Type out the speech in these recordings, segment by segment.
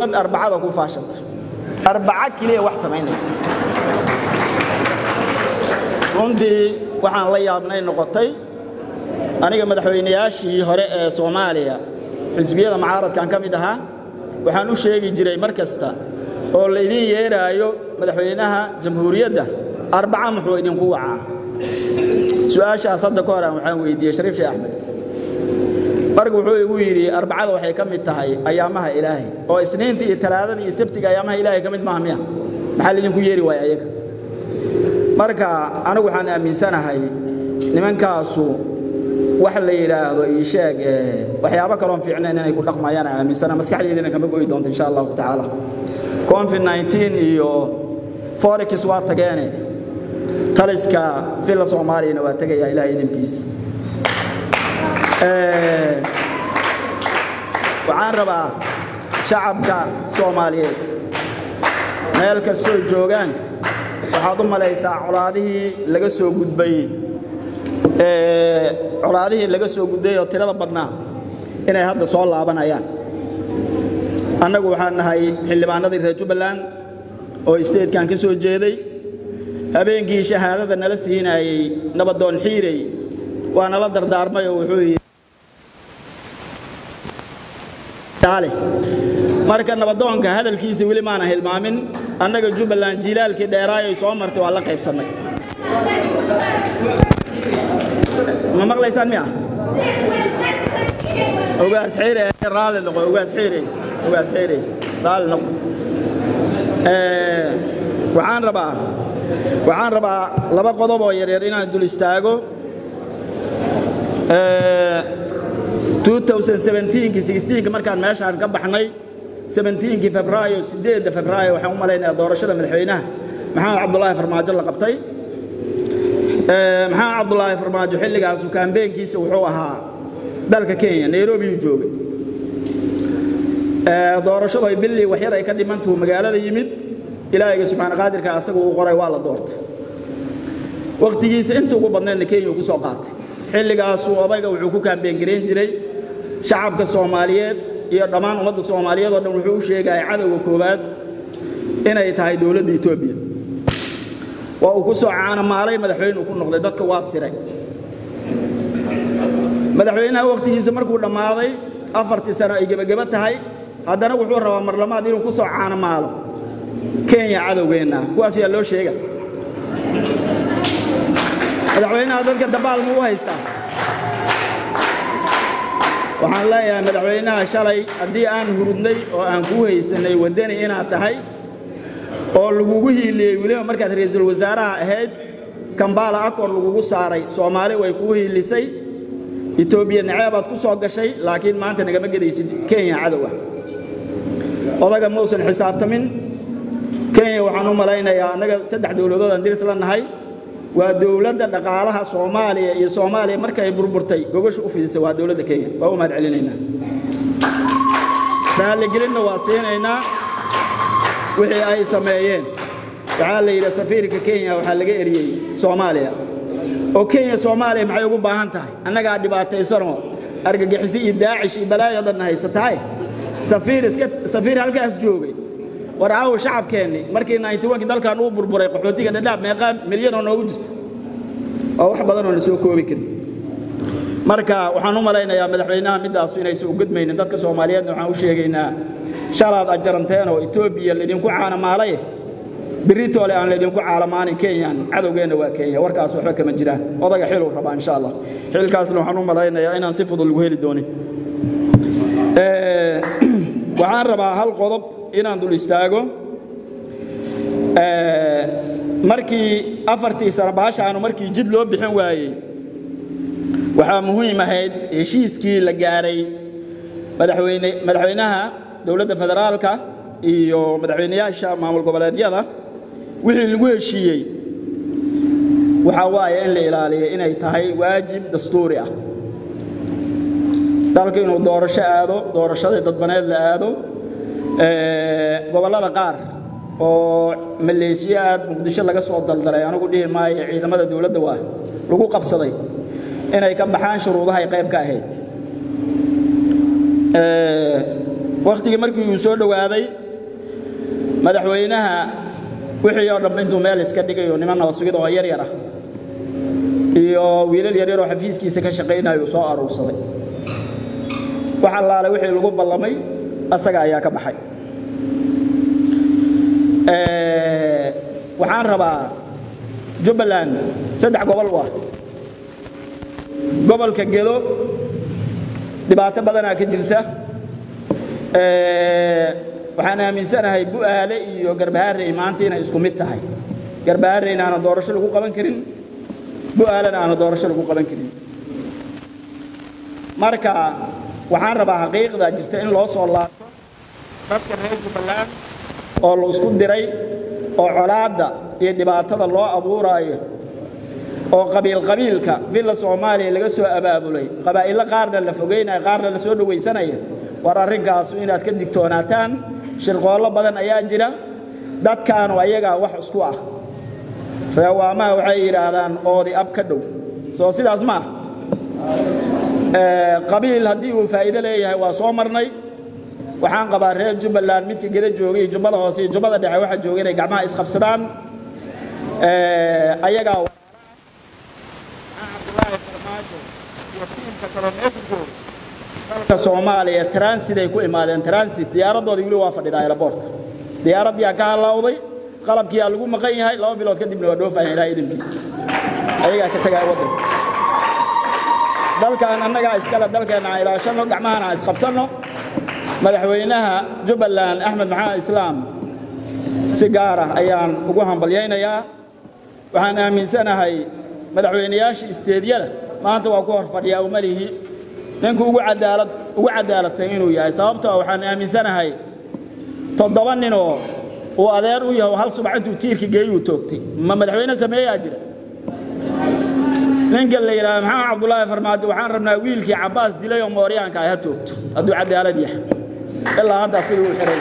ummad arbacada ku faashata arbaco keliya wax samaynayso runtii waxaan la yaabnay noqotay aniga madaxweynayaashii hore ee soomaaliya xisbiyada mucaaradkan ka mid ahaa waxaan u sheegi jiray mar kasta oo laydin yeeraayo madaxweynaha jamhuuriyadda arbaca muxuu idinku wacaa su-aashaas hadda ka horaan waxaan weydiiyey shariif sheekh axmed marka wuxuu igu yidhi arbacada waxay ka mid tahay ayaamaha ilaahay oo isniinta iyo talaadada iyo sabtiga ayaamaha ilaahay ka mid maaha miya maxaa laydinku yeeri waaya ayaga marka anigu waxaan aaminsanahay nimankaasu wax la yidhaahdo ii sheeg waxyaabo kaloon fiicnayn inay ku dhaqmayaan aaminsana maskaxdeydina kama goyi doonto insha allahu tacaala covid 19 iyo forex waa tageene taliska villa soomaaliyana waa tegaya ilahay idinkiisa waxaan rabaa shacabka soomaaliyeed meel kastoo joogaan waxaad u malaysaa colaadihii laga soo gudbay colaadihii laga soo gudbay oo tirada badnaa inay hadda soo laabanayaan annagu waxaan nahay xildhibaanadii reer jubbaland oo isteedkan ka soo jeeday habeenkii shahaadada nala siinayey nabadoon xiirey waa nala dardaarmay oo wuxuu yidhi marka nabadoonka hadalkiisa weli maana hilmaamin annaga jubbaland jiilaalkii dheeraayay soo martay waa la qaybsannay ma maqlaysaan miya ogaas xiire raalli noqo ogaas xiire ogaas xiire raalli noqo waxaan rabaa waxaan rabaa laba qodob oo yaryar inaan dul istaago 2017 markaan meeshaan ka baxnay 17 febraayo 8 febraayo waxaan u malaynayaa doorashada madaxweynaha maxamed cabdulaahi farmaajo la qabtay maxamed cabdulaahi farmaajo xilligaasu kaambeenkiisa wuxuu ahaa dalka kenya nairobi uu joogay doorashadu ay billii waxyar ay ka dhimantuu magaalada yimid ilaahayga subxaana qaadirka asaga uu qoray waa la doortay wakhtigiisa inta ugu badnaydna kenya uu ku soo qaatay xilligaasuu odayga wuxuu ku kaambeen garayn jiray shacabka soomaaliyeed iyo dhammaan ummadda soomaaliyeed oo dhan wuxuu u sheegaya cadowga koowaad inay tahay dowladda etoobiya waa uu ku soo caanamaalay madaxweyne uu ku noqday dadka waa siray madaxweynaha wakhtigiisa markuu dhammaaday afartii sano ay gebageba tahay haddana wuxuu rabaa marlamaad inuu ku soo caanamaalo kenya cadowgeenna kuwaas yaa loo sheega madaxweynaha dadka dabaal ma u haystaa waxaan leeyahay madaxweynaha shalay haddii aan hurudnay oo aan kuu haysannay waddani inaad tahay oo lagugu hiiliyey weliba markaad ra'iisul wasaaraha ahayd kambala akor lagugu saaray soomaali way kuu hiilisay etoobiya naceebaad ku soo gashay laakiin maanta nagama gedaysid kenya cadowa odaga mausan xisaabtamin kenya waxaan u malaynayaa annaga saddex dowladood aan diris la nahay waa dowladda dhaqaalaha soomaaliya iyo soomaaliya markay burburtay gogosha u fidisay waa dowladda kenya waa u mahad celinaynaa raalligelinna waa siinaynaa wixii ay sameeyeen waxaa la yidhi safiirka kenya waxaa laga eriyey soomaaliya oo kenya soomaaliya maxay ugu baahan tahay annagaa dhibaataysanoo argagixisi iyo daacish iyo balaayo dhan haysatahay safiir iska safiir halkaas joogay war aawo shacabkeenni markii 91 dalkan uu burburay qaxootiga dhadhaab meeqaa milyan oo noogu jirta oo wax badan oo la soo koobi karin marka waxaan u malaynayaa madaxweynaha midaasu inaysan u gudmaynin dadka soomaaliyeedna waxaan u sheegaynaa shalaad ajaranteen oo etoobiya laydinku caanamaalay biritoole aan laydinku caalamaanin kenyan cadowgeenna waa kenya warkaas waxba kama jiraan odaga xiluu rabaa insha allah xilkaasna waxaan u malaynayaa inaan si fudud lagu heli doonin waxaan rabaa hal qodob inaan dul istaago markii afartii sano baashaanu markii jid loo bixin waayey waxaa muhiim ahayd heshiiskii la gaaray madaxweyne madaxweynaha dowladda federaalka iyo madaxweynayaasha maamul goboleedyada wixii lagu heshiiyey waxaa waaye in la ilaaliyo inay tahay waajib dastuuri ah dalka inuu doorasho aado doorashadii dadbaneed la aado gobollada qaar oo maleeshiyaad muqdisho laga soo daldalay anigu dhihi maayo ciidamada dowladda waa lagu qabsaday inay ka baxaan shuruudahay qayb ka ahayd wakhtigii markii uu soo dhowaaday madaxweynaha wixii oo dhambe intuu meel iska dhigayo niman nabasugid oo yar yar ah iyo wiilal yaryar oo xafiiskiisa ka shaqaynayo uu soo aruursaday wax allaale wixii lagu ballamay asaga ayaa ka baxay waxaan rabaa jubbaland saddex gobol waa gobolka gedo dhibaato badanaa ka jirta waxaan aaminsanahay bu'aale iyo garbaharey maanta inay isku mid tahay garbahareyna aanan doorasho lagu qaban karin bu'aalena aanan doorasho lagu qaban karin marka waxaan rabaa xaqiiqda jirta in loo soo laabto dadka reer jubbaland oo la isku diray oo colaadda iyo dhibaatada loo abuuraayo oo qabiil qabiilka villa soomaaliya laga soo abaabulay qabaa'ilo qaarna la fogeynaya qaarna la soo dhowaysanaya war arrinkaasu inaad ka digtoonaataan shirqoollo badan ayaa jira dadkaanu ayagaa wax isku ah reewaamaha waxay yidhaahdaan oodi ab ka dhow soo sidaas ma ah qabiil haddii uu faa'iido leeyahay waa soo marnay waxaan qabaa reer jubbaland midka geda joogay iyo jubbada hoose iyo jubbada dhexe waxaa jooga inay gacmaha isqabsadaan ayagaa cabdulaahi farmaajo iyo tiimka kaloo meesha jooga dalka soomaaliya transit ay ku imaadeen transit diyaaradoodii weli waa fadhidaa aeroboortka diyaaraddiyaa ka halaawday qalabkiyaa lagu maqan yahay laba bilood kadibna waa dhoofayan ilaha idinkiisa ayagaa ka tegaya waddanka dalkan annagaa iskale dalkeenna aan ilaashanno gacmahana aan isqabsanno madaxweynaha jubbaland axmed maxamed islaam si gaar ah ayaan ugu hambalyaynayaa waxaan aaminsanahay madaxweynayaasha isteedyada maanta waa ku hor fadhiyaa umalihi ninku ugu cadaalad ugu cadaaladsan inuu yahay sababtoo waxaan aaminsanahay toddoba ninoo uu adeer u yahay hal subax intuu tiirka geeyuu toogtay ma madaxweyne sameeyaa jira ninka la yidhaahdo maxamed cabdulaahi farmaajo waxaan rabnaa wiilkii cabbaas dilay oo mooryaanka ay ha toogto hadduu cadaalad yahay ilaa haddaa sidii u xihay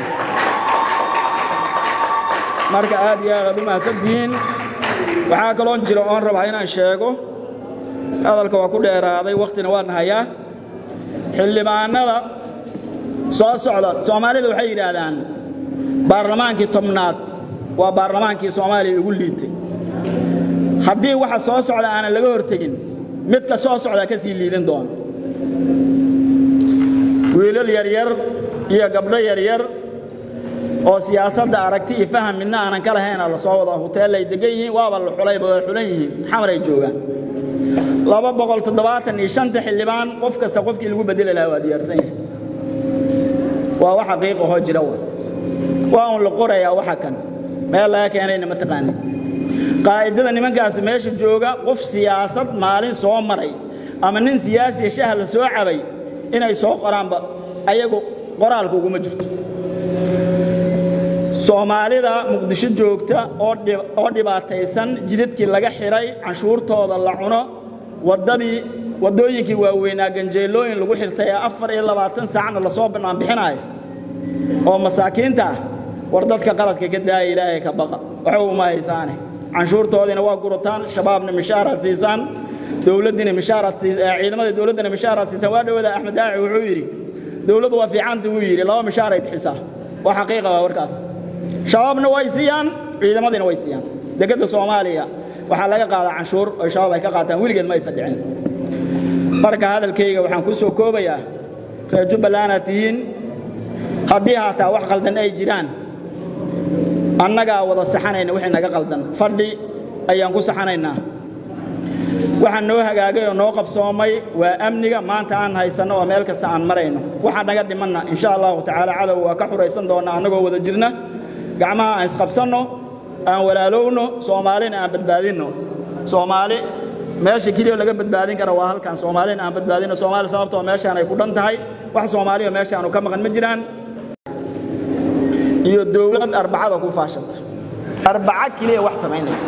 marka aad iyo aad aad u mahadsantihiin waxaa kaloon jira oon rabaa inaan sheego hadalka waa ku dheeraaday wakhtina waan hayaa xildhibaanada soo socda soomaalida waxay yidhaahdaan baarlamaankii tobnaad waa baarlamaankii soomaaliya ugu liitay haddii waxa soo socda aanan laga hortegin midka soo socdaa ka sii liidin doona wiilal yaryar iyo gabdho yaryar oo siyaasadda aragti iyo faham midna aanan ka lahayna la soo wada huteellay degan yihiin waaba la xulayba waa xulan yihiin xamaray joogaan laba boqol toddobaatan iyo shanta xildhibaan qof kasta qofkii lagu bedeli lahaa waa diyaarsan yahay waa wax xaqiiqahoo jira wa waa un la qorayaa waxa kan meel laga keenayna ma taqaanid qaa'idada nimankaasi meesha jooga qof siyaasad maalin soo maray ama nin siyaasiya shaha la soo cabay inay soo qoraanba ayagu qoraalka uguma jirto soomaalida muqdisho joogta oo dhibaataysan jidadkii laga xidhay canshuurtooda la cuno waddadii waddooyinkii waaweynaa ganjeelooyin lagu xirtay ee afar iyo labaatan saacna lasoo banaanbixinaayo oo masaakiinta ah war dadka qaladka ka daaya ilaahay ka baqa waxa uma haysaane canshuurtoodiina waa gurataan shabaabna mishaaraad siisaan dowladdiina mishaaraad ciidamada dowladdana mishaaraad siisaan waa dhowada axmed daaci wuxuu yidhi dowladdu waa fiicanta wuu yidhi laba mishaaray bixisaa waa xaqiiqa waa warkaas shabaabna way siiyaan ciidamadiina way siiyaan dekedda soomaaliya waxaa laga qaadaa canshuur oo shabaab ay ka qaataan weligeed ma aysan dhicin marka hadalkayga waxaan ku soo koobayaa reer jubbalandaad tihiin haddii haataa wax qaldan ay jiraan annagaa wada saxanayna wixii naga qaldan fadhi ayaan ku saxanaynaa waxaa noo hagaagay oo noo qabsoomay waa amniga maanta aan haysanno oo meel kasta aan marayno waxaa naga dhimanna insha allahu tacaala cadow waa ka xuraysan doonnaa annagoo wada jirna gacmaha aan isqabsanno aan walaalowno soomaalina aan badbaadinno soomaali meesha keliya laga badbaadin kara waa halkan soomaalina aan badbaadinno soomaali sababtoo meeshaan ay ku dhan tahay wax soomaaliya meeshaanu ka maqan ma jiraan iyo dowlad arbacada ku faashata arbaco keliya wax samaynayso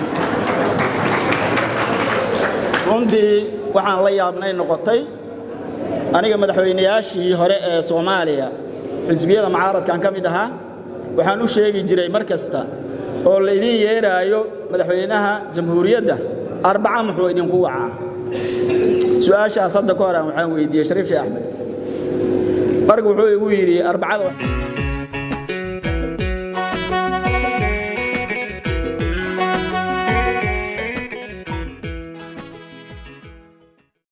runtii waxaan la yaabnay noqotay aniga madaxweynayaashii hore ee soomaaliya xisbiyada mucaaradkan ka mid ahaa waxaan u sheegi jiray mar kasta oo laydin yeeraayo madaxweynaha jamhuuriyadda arbaca muxuu idinku wacaa su-aashaas hadda ka hor aan waxaan weydiiyey shariif sheekh axmed marka wuxuu igu yidhi arbacada